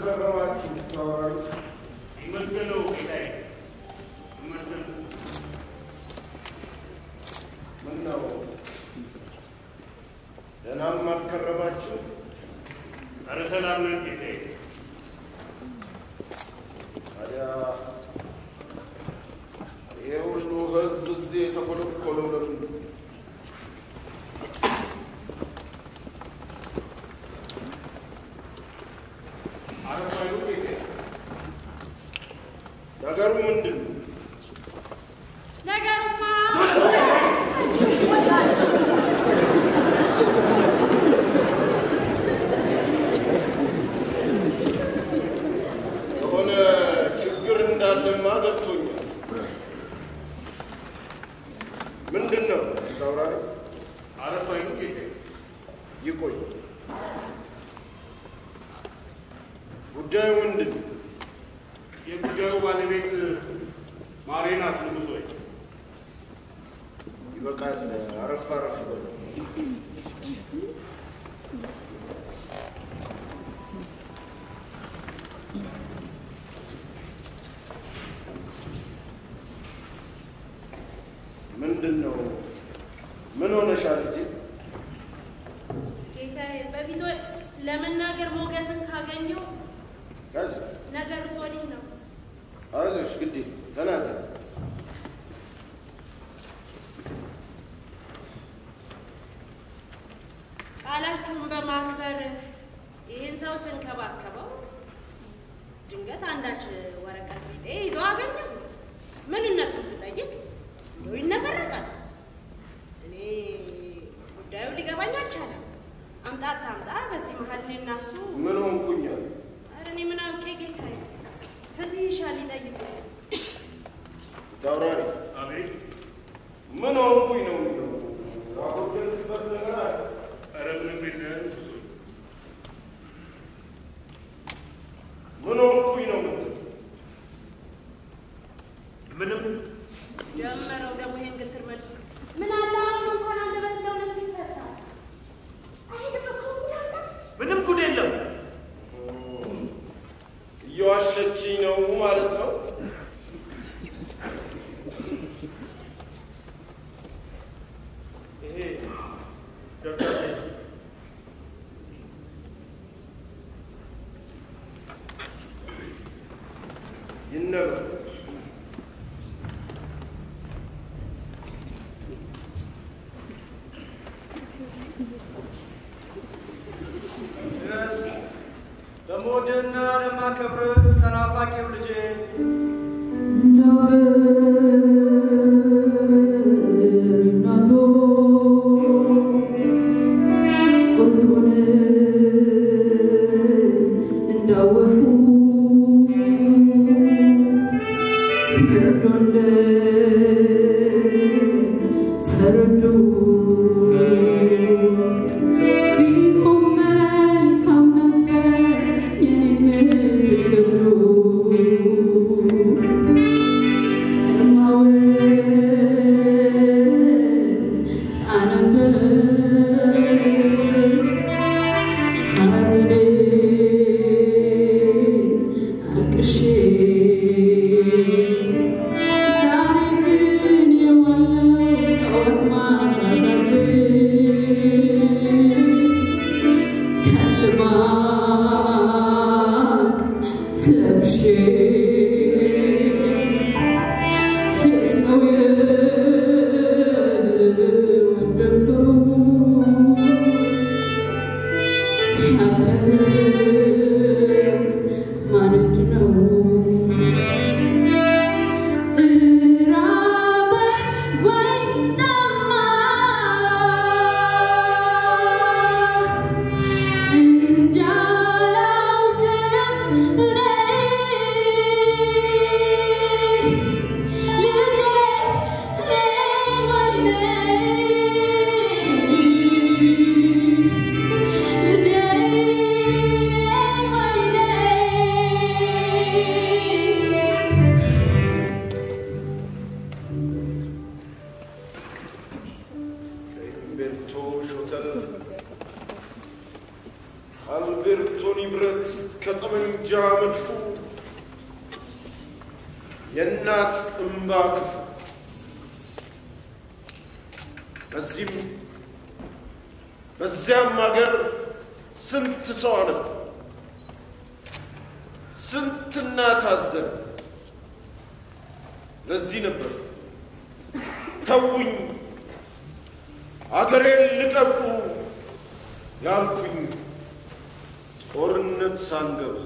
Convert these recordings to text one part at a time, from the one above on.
ከረማችሁ ተዋራሪ ይመስገነው ጌታዬ ይመስገነው። ምን ነው ደህናም አልከረማችሁ? ኧረ ሰላም ነን ጌታዬ። ታዲያ ይሄ ሁሉ ህዝብ እዚህ የተኮለኮለው ለምንድን ነው? አረፋዩ ጌታዬ ነገሩ ምንድን ነው? ነገሩማ የሆነ ችግር እንዳለማ ገብቶኛል። ምንድን ነው ተውራሪ? አረፋዩ ጌታዬ ይቆይ። ጉዳዩ ምንድን ነው? የጉዳዩ ባለቤት ማሬ ናት ንጉሥ ሆይ። ይበቃል። አረፍ አረፍ በሉ። ምንድን ነው? ምን ሆነሻል ልጄ? ጌታዬ በፊት ለመናገር ሞገስን ካገኘው አይዞሽ ነገሩስ ወዲህ ነው። አይዞሽ፣ ግድ የለም ተናገር። ቃላችሁን በማክበር ይህን ሰው ስንከባከበው ድንገት አንዳች ወረቀት ቢጤ ይዘው አገኘሁት። ምንነቱን ብጠይቅ እንደው ይነፈረቃል። እኔ ጉዳዩ ሊገባኝ አልቻለም። አምጣት አምጣ። በዚህ መሀል እኔና እሱ ምን ሆንኩኝ? አለ። ኧረ እኔ ምን አውቄ ጌታዬ፣ ፍትህ ይሻል ይጠይቁ። ተውራሪ አቤት ምን ሆንኩኝ ነው የሚለው? ያጎደልኩበት ነገር አለ? ኧረ ምንም የለም ንጉሥ ሆይ። ምን ሆንኩኝ ነው የምትለው? ምንም ጀመረው ደግሞ ይሄን ግትር መልሱ ምን አለ አሁን እንኳን አንደበት ለሁለት ይፈታ አይደለም እኮ ምን አለ ምንም ጉድ የለም። እየዋሸችኝ ነው ማለት ነው። ይሄ ደብዳቤ ይነበብ። ድረስ ለምወድህና ለማከብርህ ተናፋቂው ልጄ እንጃ አላውቅም እኔ መድፉ የእናት እምባ ክፉ በዚህም በዚያም ሀገር ስንት ሰው አለ ስንት እናት አዘነ። ለዚህ ነበር ተውኝ አገሬን ልቀቁ ያልኩኝ ጦርነት ሳንገባ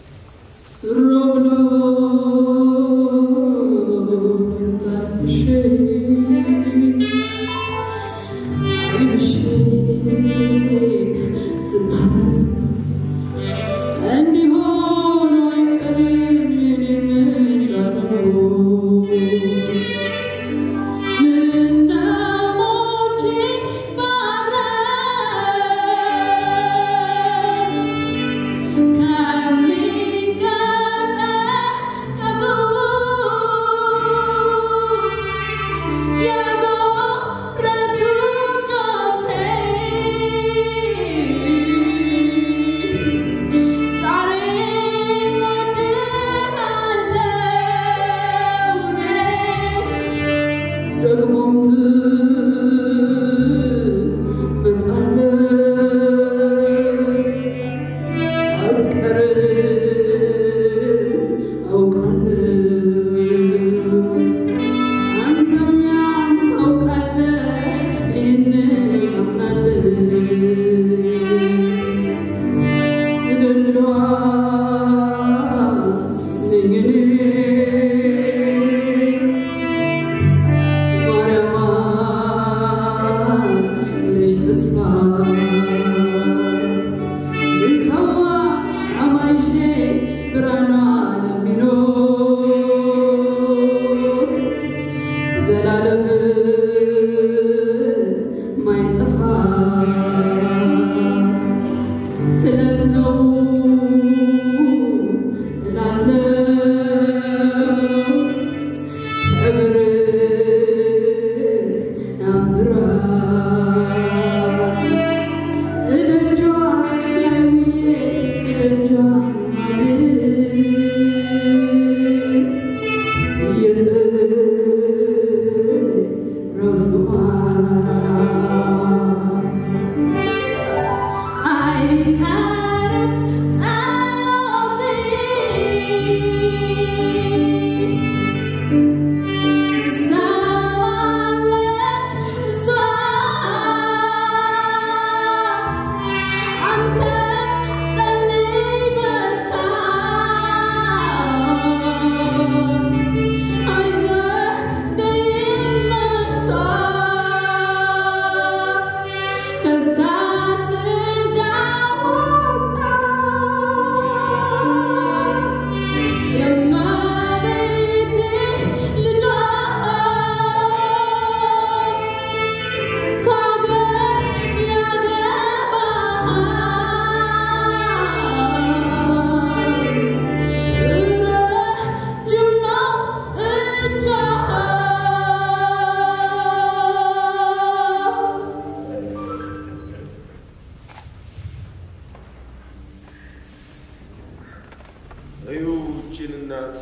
እዩ ይህችን እናት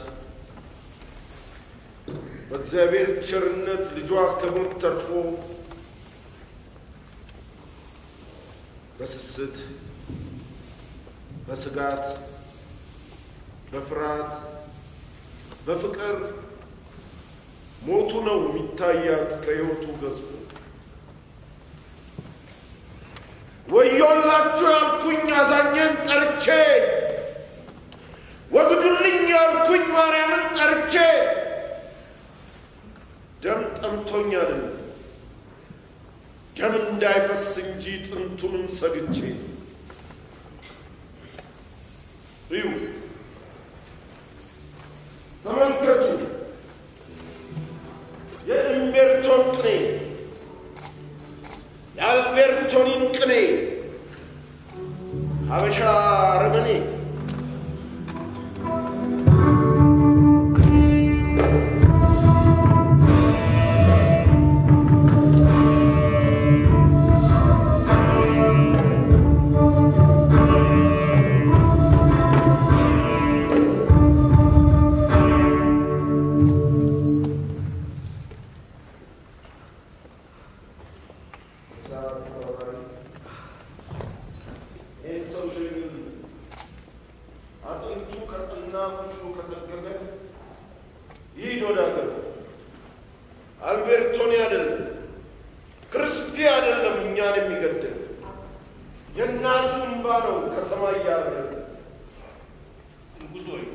በእግዚአብሔር ቸርነት ልጇ ከሞት ተርፎ በስስት በስጋት በፍርሃት በፍቅር ሞቱ ነው የሚታያት ከሕይወቱ ገዝፎ ወዮላችሁ ያልኩኝ አዛኘን ጠርቼ ወግዱልኝ ያልኩኝ ማርያምን ጠርቼ ደም ጠምቶኝ አይደለም ደም እንዳይፈስ እንጂ ጥንቱንም ሰግቼ እዩ ተመልከቱ የእምቤርቶን ቅኔ የአልቤርቶኒን ቅኔ ሀበሻ አረመኔ ♪ እና ቁስሉ ከጠገገ ይሂድ ወደ አገሩ። አልቤርቶኒ አይደለም ክርስፒ አይደለም እኛን የሚገድል የእናቱ እንባ ነው ከሰማይ ያረገ ንጉሥ ሆይ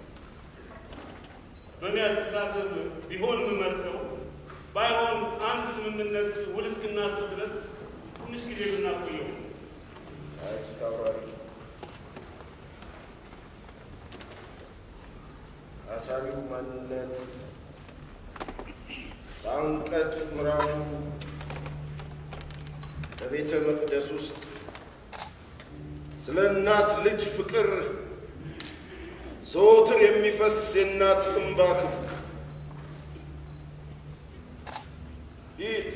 በእኔ አስተሳሰብ ቢሆን የምመርጠው ባይሆን አንድ ስምምነት ውል እስክናስብ ድረስ ትንሽ ጊዜ ብናቆየው አስታውራሪ አሳቢው ማንነት በአንቀጽ ምዕራፉ በቤተ መቅደስ ውስጥ ስለ እናት ልጅ ፍቅር ዘወትር የሚፈስ የእናት እንባ ክፍል ሂድ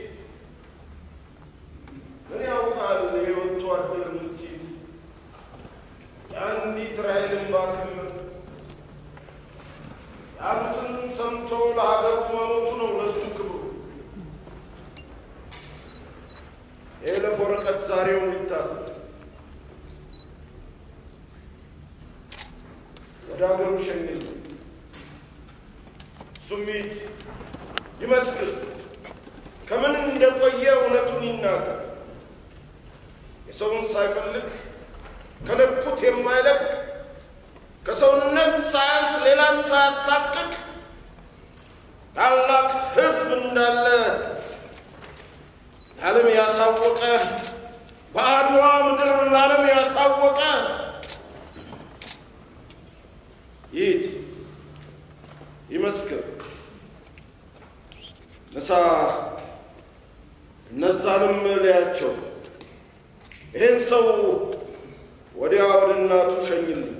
ምን ያውቃል የወጥቶ አደር ምስኪን የአንዲት ራሔል እንባ ክምር ያሉትን ሰምቶ ለሀገሩ መሞቱ ነው ለሱ ክብሩ። የይለፍ ወረቀት ዛሬውን ይታታል። ወደ ሀገሩ ሸኝል እሱም ይሂድ ይመስክር፣ ከምን እንደቆየ እውነቱን ይናገር። የሰውን ሳይፈልግ ከለቁት የማይለቅ ከሰውነት ሳያንስ ሌላን ሳያሳቅቅ ታላቅ ሕዝብ እንዳለ ለዓለም ያሳወቀ በአድዋ ምድር ለዓለም ያሳወቀ ይሂድ ይመስክር። ንሳ እነዛንም ልያቸው። ይህን ሰው ወዲያ ወደ እናቱ ሸኝልኝ።